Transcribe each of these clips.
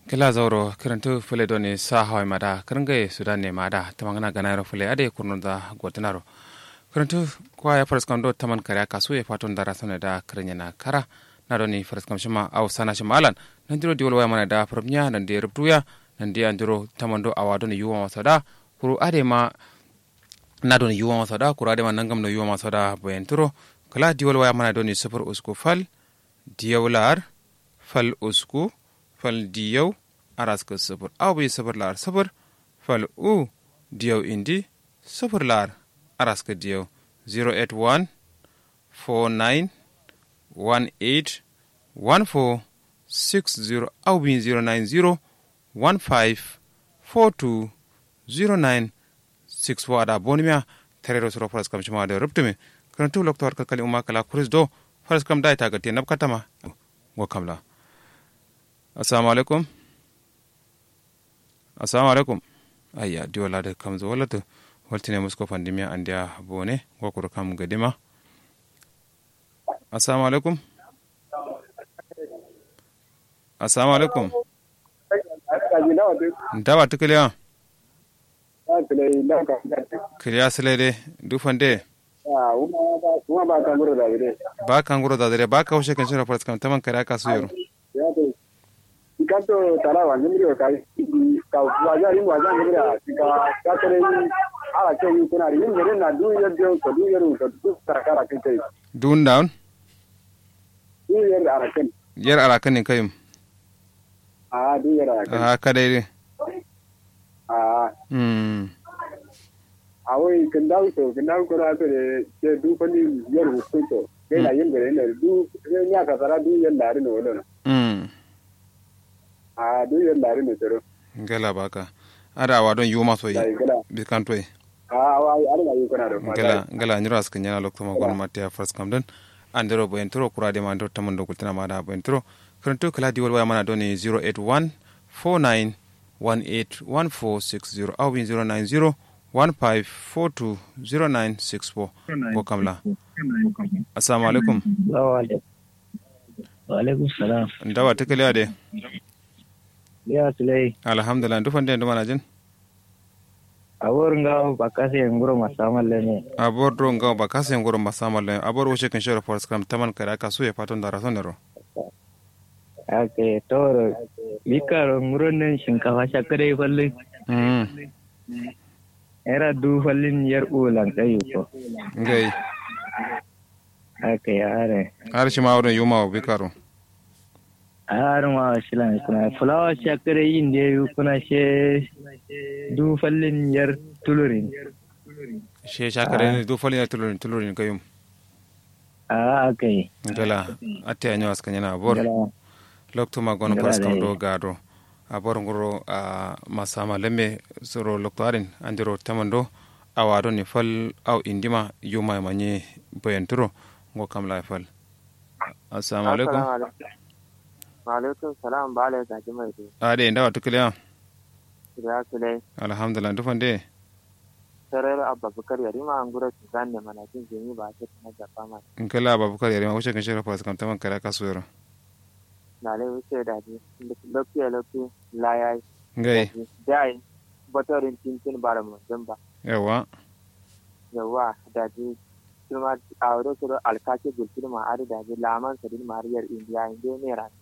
kila zauro kirantu fule doni sa hawai mada kiringa sudan ne mada tamangana ganayro fule ade kurnunda gwatinaro kirantu kwa ya faras kamdo taman kare kasu ya fatun dara sana da kirinya na kara na doni faras kam shima au sana shima alan nan diro diwal waya mana da farabnya nan di rubtuya nan di andiro tamando awa doni yuwa masada kuru ade ma na doni yuwa masada kuru ade ma nangam no yuwa masada bayan turo kala diwal waya mana doni sufur usku fal diyawlar fal usku fal diyaw araska sufur aw bi sufur lar sufur fal u diyaw indi sufur lar araska diyaw 081 49 18 14 60 aw bi 090 15 42 09 64 ada bonimia terero soro faras kam shima da rubtume karantu loktor kakali umma kala kuris do faras kam da ita gate nab katama go kamla assalamu alaikum assalamu alaikum ayya di wala da kam zo wala to waltine musko pandemia andia bone go ko kam gadima assalamu alaikum assalamu alaikum ndawa tukiliya kiliya silede dufande ba kanguro da dire ba kanguro da dire ba ka hushe kan shira faras kam taman kare aka su yaro kanto tara wa ngiri ka ka waja rin waja ngiri ka ka tare ni ala ke ni kuna rin ngiri na du yer de ko du yer ko du ta kara ke kai dun down du yer ara ken yer ara kan kayum a du yer ara ken a ka dai a mm a wai kan dawo to kan dawo ko ra to de ke du ko ni yer hu to ke na yin gare ne du ne nya ka tara du yer lari no no mm a du yer lari no tero gala baka ada wa don yuma so yi dai gala bi kan toy a wa ari na yi kuna do gala gala nyira askan yana lokto ma gon matia faras kam den andero bo entro kurade ma ndo tamando kultina ma da bo entro karanto kala diwal waya mana doni 081 49 18 1460 au 090 1542 0964 go kamla assalamu alaikum wa alaikum salam ndawa tekele ade ya sulai alhamdulillah ndufande ndo mana jin awor nga bakase nguro masamal lene abor do ngaw ba kase ngoro masama le abor wo shekin shoro for scrum taman kare aka suye paton da rasonero ake toro bikaro nguro nen shinkafa shakare falle mm era du fallin yar ulan kayu ko ngai ake are har shi ma wurin yuma wa bikaro har ma shilan kuna fulawa shakare yin da yu kuna she du fallin yar tulurin she shakare ne do fali na tulurin tulurin kayum a ake ngala atte anyo askan yana abor gala lokto ma gono Ngala pas kam dai. do gado abor ngoro a masama lembe soro lokto arin andiro tamando awado ni fal aw indima yuma manye boyenturo ngo kam la fal assalamu alaikum Waalaikum salam ba ala gaji mai dai. ade ndawa tukliya Ya su dai. alhamdulillah ndufande Sarar Abba Bukar yari ma an gura su zan da mana jin jini ba ta tana jafa ma. nkala ababukar yare ma wuce kan shirya pas kam taman kare aka suyaro Na lai wuce da ji. Loki ya loki layai. ngai Dai. Batorin tintin bara mu don ba. yawa Yawa da ji. Kuma a wuri su alkaki gulfin ma ari da ji laman sadin mariyar indiya inda ne ran.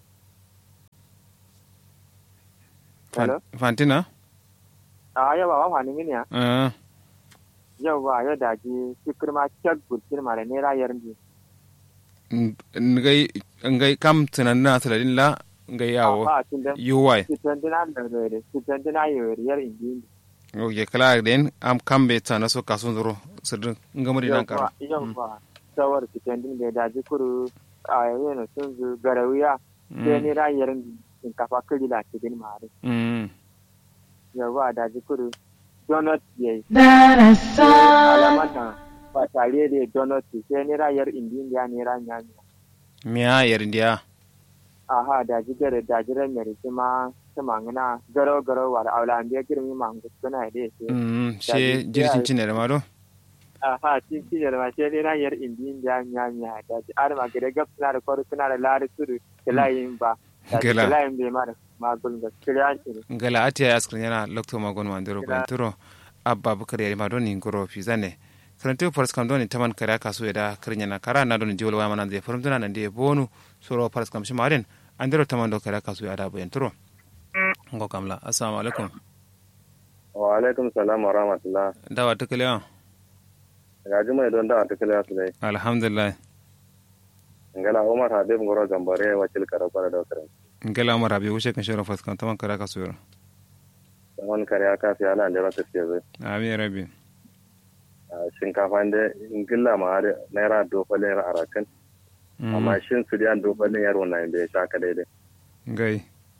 Fan- Hello? fantina A yawa wa wani mini ya. Ah, Yawa yau da ji. Fikir ma cak gulfin ma da nera yarda. n- ngai ngai kam tunanna saladin la ngai yawo Ba tun da. yuwai Sitandina da rere. Sitandina yawar indi. o ye kala den am kambe tana so kasun zuro sirrin ngamari nan karo yawwa sawar fitandin da daji kuru a yana sun zu garawiya sai ni rayar shinkafa kiri da cikin mare mm yawwa daji kuru donut ya yi That is so. alamata ba tare da donut sai ni rayar indiya ne ranya ne miya yerindiya aha daji gare daji ran mere ma ta mangana garo garo wa da aula an biya girmi mangu suna da yake mm she jirgin cinere ma do aha tin tin da ma sai ni rayar indiya nya nya daji ar ma gare gap suna da kwaru suna da lari suru da layin ba Gela. Gela in bai mara magul ga kiriya ce. ngala atiya askrin yana lokto magon mandiro banturo abba bukar yari ma doni ngoro fizane karantu faras kam doni taman kare kasu da krinya na kara na doni jiwol wama nan de forum tuna nan de bonu soro faras kam shi maden andiro taman do kare kasu da banturo ngo kamla assalamu alaikum wa alaikum salam wa rahmatullah dawa tukale wa ga juma don da ta kala su dai alhamdulillah ngala umar habib ngoro gambare wakil kara kwara da kare ngala mara bi wuce kan shoro faras kam taman kare kasu yoro man kare aka fi ala da rata ce zai amin rabbi shinkafa da ingilla ma har naira dofalin arakan amma shin su da dofalin yaro na inda ya sha daidai ngai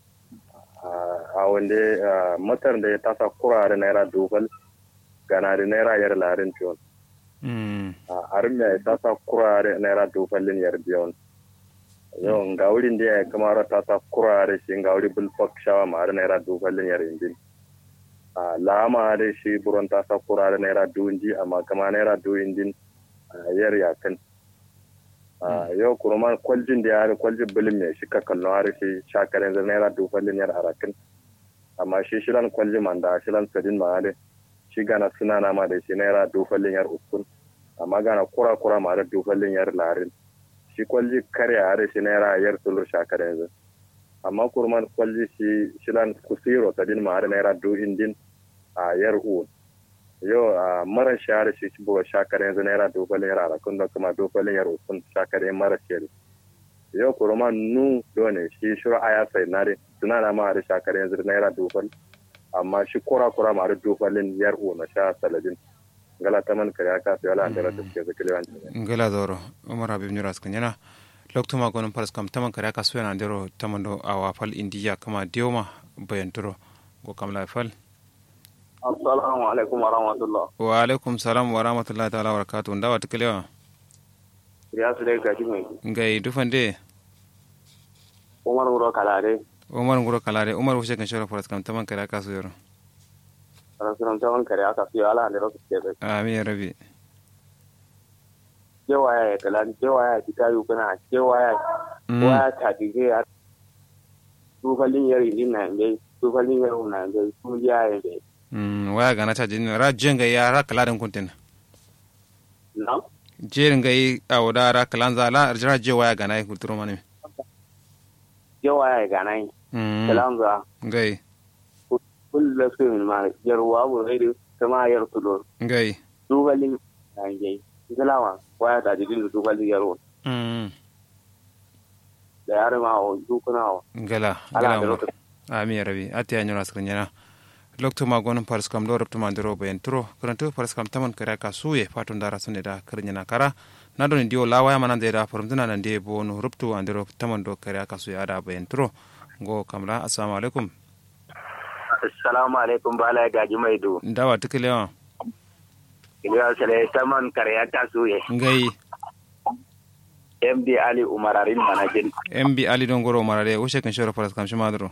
a wanda matar da ya tasa kurare naira dofal gana da naira yar larin ciwon a harin ya tasa kurare naira dofalin yar biyon yau ga wurin da ya kamar tasa kurare shi ga wuri bulfok shawa ma har naira dofalin yar indin a lama da shi buron tasa kurare naira duwinji amma kama naira duwinjin yar yakan yau kurma kwaljin da ya kwaljin bilin mai shi ka kallon har shi shakarin zai naira dofalin yar arakin amma shi shilan kwalji man da shilan sadin ma da shi gana suna na ma da shi naira dofalin yar uskun amma gana kura kura ma da dofalin yar larin shi kwalji kare a da shi naira yar tulur shakar yanzu amma kurman kwalji shi shilan kusiro sadin ma da naira do indin a yar u yau a mara shahara shi shi buwa shakar yanzu naira dofalin yar arakun da kuma dofalin yar uskun shakar yan mara shahara yau kurma nu dole shi shuru aya sai nare suna na ma da shakar yanzu naira dofal amma shi kura kura ma da dofalin yar u na sha saladin ngala taman kare aka sai ala andara da ke zakile wan ngala doro umar habib nyura skanyana lokto ma gonon paras kam taman kare aka so yana ndero tamando awa fal indiya kama dioma bayanturo go kam la fal assalamu alaikum wa rahmatullah wa alaikum salam wa rahmatullahi ta'ala wa barakatuh ndawa tikelewa ya su dai gaji mai ngai dufande umar ngoro kalare umar ngoro kalare umar wushe kan shora paras kam taman kare aka so yoro rasulan taman kare aka sai ala andara da ke zakile amin ya rabi cewa ya kalan cewa ya fita yi kuna cewa ya waya ta dige ya tufalin yari din na ngai tufalin yari na ngai su ya ya ngai Mm, waya gana ta jini ra jenga ya ra kaladen kuntin na jerin gai a wada ra kalan za la ra je waya gana ya kulturo mani cewa ya ganai Mm, kalan za gai kullu su ma yarwa bu rai kama yar tulo gai tufalin na ngai galawa waya ta dige da tufalin yaro Mm, da yare ma o dukuna o gala ala gala da umar lokacin ami ya rabi ati ya nyura skrin yana lokto ma gonon paris kam do repto mandiro bayan turo karanto paris kam taman kare ka suye fatun dara sunne da karin yana kara na don dio lawa ya manan da farumtuna nan de bonu ruptu andiro taman do kare ka suye ada bayan turo go kamla assalamu alaikum assalamu alaikum bala gaji mai do ndawa tikelewa iliya sale taman karya ta suye ngai md ali umararin manajin mb ali don goro marare ushe kan shoro paris kam shimadro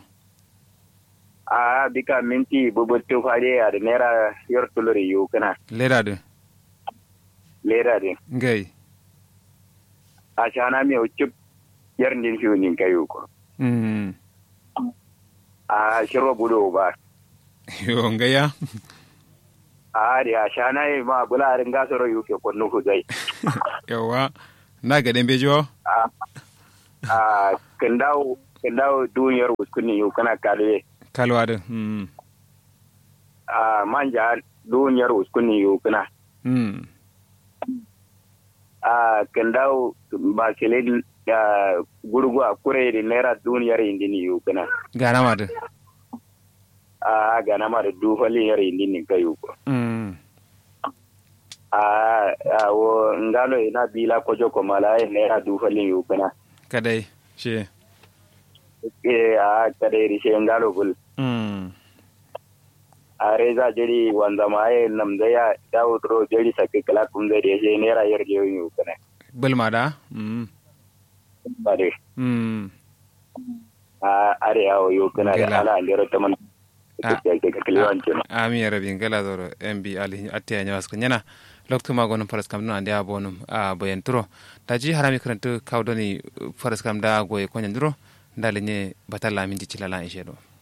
a bika minti bubutu fare a da naira yar tuluri yu kana leda de lera din ngai a shana mi o chip yar din fiu nin kayu ko mm a shiro budo ba yo ngaya a da a shana yi ma bularin gasoro yu ke kunnu hudai yawa na ga den bejo a a kandawo kandawo duniyar wuskuni yu kana kalwe kalwa de mm a manja duniyar wuskuni yu kana mm a kandawo ba kele da gurgu a kure da naira duniyar indini yu kana gana ma de a gana ma da dufalin yar indini kayu ko mm a a wo ngalo ina bila kojo ko mala e naira dufalin yu kana kadai she e a kade ri she ngalo bul mm a reza jeri wanda ma e nam da ya dawo dro jeri sakke kala kum da she naira yar je yu kana bulma da mm bare mm a are yawo yu kana Gela. da ala ndero taman Ah. ke ke kliwan kenan ami ya rabi ngala zoro mb ali atti ya nyawas nyana loktu ma gonum paras kam no ande abonum a boyen turo taji harami krantu kawdoni paras kam da goye ko nyanduro ndalenye batalla minti cilala ishe do